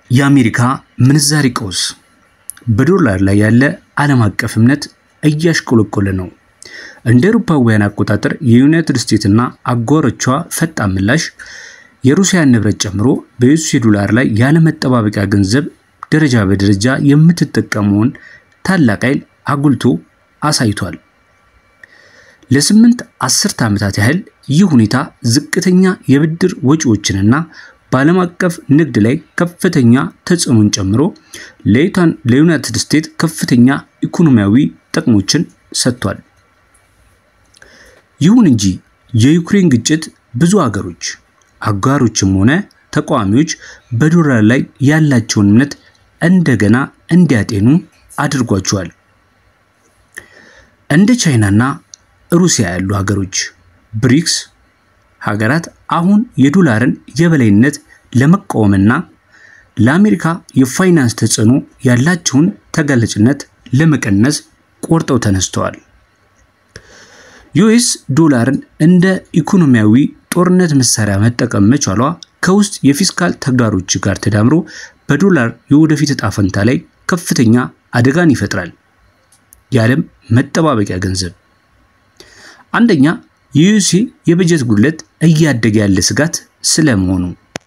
የአሜሪካ ምንዛሪ ቀውስ በዶላር ላይ ያለ ዓለም አቀፍ እምነት እያሽቆለቆለ ነው። እንደ አውሮፓውያን አቆጣጠር የዩናይትድ ስቴትስና አጋሮቿ ፈጣን ምላሽ የሩሲያን ንብረት ጨምሮ በዩኤስ ዶላር ላይ ያለ መጠባበቂያ ገንዘብ ደረጃ በደረጃ የምትጠቀመውን ታላቅ ኃይል አጉልቶ አሳይቷል። ለስምንት አስርተ ዓመታት ያህል ይህ ሁኔታ ዝቅተኛ የብድር ወጪዎችንና በዓለም አቀፍ ንግድ ላይ ከፍተኛ ተጽዕኖን ጨምሮ ለዩናይትድ ስቴትስ ከፍተኛ ኢኮኖሚያዊ ጥቅሞችን ሰጥቷል። ይሁን እንጂ የዩክሬን ግጭት ብዙ አገሮች አጋሮችም ሆነ ተቃዋሚዎች በዶላር ላይ ያላቸውን እምነት እንደገና እንዲያጤኑ አድርጓቸዋል። እንደ ቻይናና ሩሲያ ያሉ ሀገሮች ብሪክስ ሀገራት አሁን የዶላርን የበላይነት ለመቃወምና ለአሜሪካ የፋይናንስ ተጽዕኖ ያላቸውን ተጋላጭነት ለመቀነስ ቆርጠው ተነስተዋል። ዩኤስ ዶላርን እንደ ኢኮኖሚያዊ ጦርነት መሳሪያ መጠቀም መቻሏ ከውስጥ የፊስካል ተግዳሮች ጋር ተዳምሮ በዶላር የወደፊት ዕጣ ፈንታ ላይ ከፍተኛ አደጋን ይፈጥራል። የዓለም መጠባበቂያ ገንዘብ አንደኛ የዩኤስ የበጀት ጉድለት እያደገ ያለ ስጋት ስለመሆኑ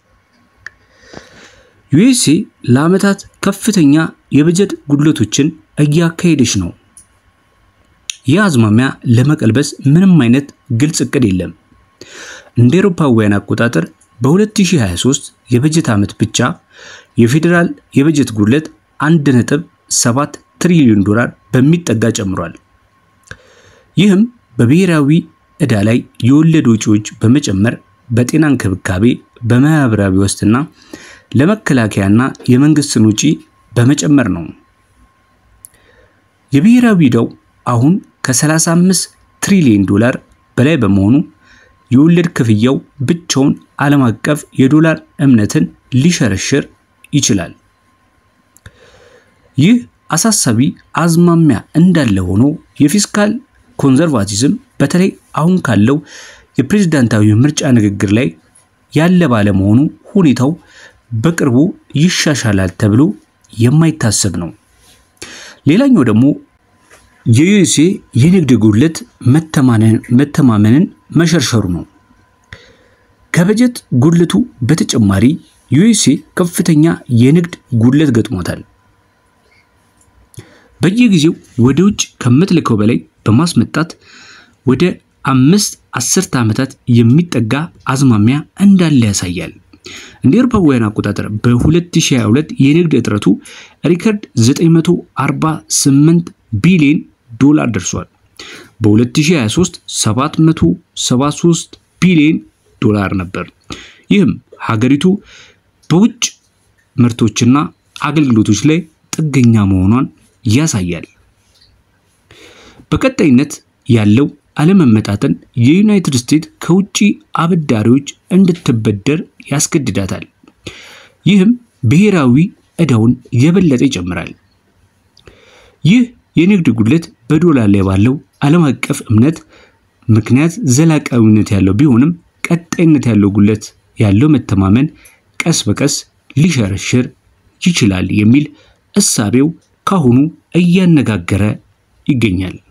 ዩኤስ ለዓመታት ከፍተኛ የበጀት ጉድለቶችን እያካሄደች ነው። ይህ አዝማሚያ ለመቀልበስ ምንም አይነት ግልጽ እቅድ የለም። እንደ አውሮፓውያን አቆጣጠር በ2023 የበጀት ዓመት ብቻ የፌዴራል የበጀት ጉድለት 1.7 ትሪሊዮን ዶላር በሚጠጋ ጨምሯል። ይህም በብሔራዊ ዕዳ ላይ የወለድ ወጪዎች በመጨመር በጤና እንክብካቤ፣ በማህበራዊ ዋስትና፣ ለመከላከያና የመንግስትን ወጪ በመጨመር ነው። የብሔራዊ ዕዳው አሁን ከ35 ትሪሊዮን ዶላር በላይ በመሆኑ የወለድ ክፍያው ብቻውን ዓለም አቀፍ የዶላር እምነትን ሊሸረሽር ይችላል። ይህ አሳሳቢ አዝማሚያ እንዳለ ሆኖ የፊስካል ኮንዘርቫቲዝም በተለይ አሁን ካለው የፕሬዝዳንታዊ ምርጫ ንግግር ላይ ያለ ባለመሆኑ ሁኔታው በቅርቡ ይሻሻላል ተብሎ የማይታሰብ ነው። ሌላኛው ደግሞ የዩኤስኤ የንግድ ጉድለት መተማመንን መሸርሸሩ ነው። ከበጀት ጉድለቱ በተጨማሪ ዩኤስኤ ከፍተኛ የንግድ ጉድለት ገጥሞታል። በየጊዜው ወደ ውጭ ከምትልከው በላይ በማስመጣት ወደ አምስት አስርተ ዓመታት የሚጠጋ አዝማሚያ እንዳለ ያሳያል። እንደ አውሮፓውያን አቆጣጠር በ2022 የንግድ እጥረቱ ሪከርድ 948 ቢሊዮን ዶላር ደርሷል። በ2023 773 ቢሊዮን ዶላር ነበር። ይህም ሀገሪቱ በውጭ ምርቶችና አገልግሎቶች ላይ ጥገኛ መሆኗን ያሳያል። በቀጣይነት ያለው አለመመጣጠን የዩናይትድ ስቴትስ ከውጭ አበዳሪዎች እንድትበደር ያስገድዳታል። ይህም ብሔራዊ ዕዳውን የበለጠ ይጨምራል። ይህ የንግድ ጉድለት በዶላር ላይ ባለው ዓለም አቀፍ እምነት ምክንያት ዘላቃዊነት ያለው ቢሆንም ቀጣይነት ያለው ጉድለት ያለው መተማመን ቀስ በቀስ ሊሸረሽር ይችላል የሚል እሳቤው ካሁኑ እያነጋገረ ይገኛል።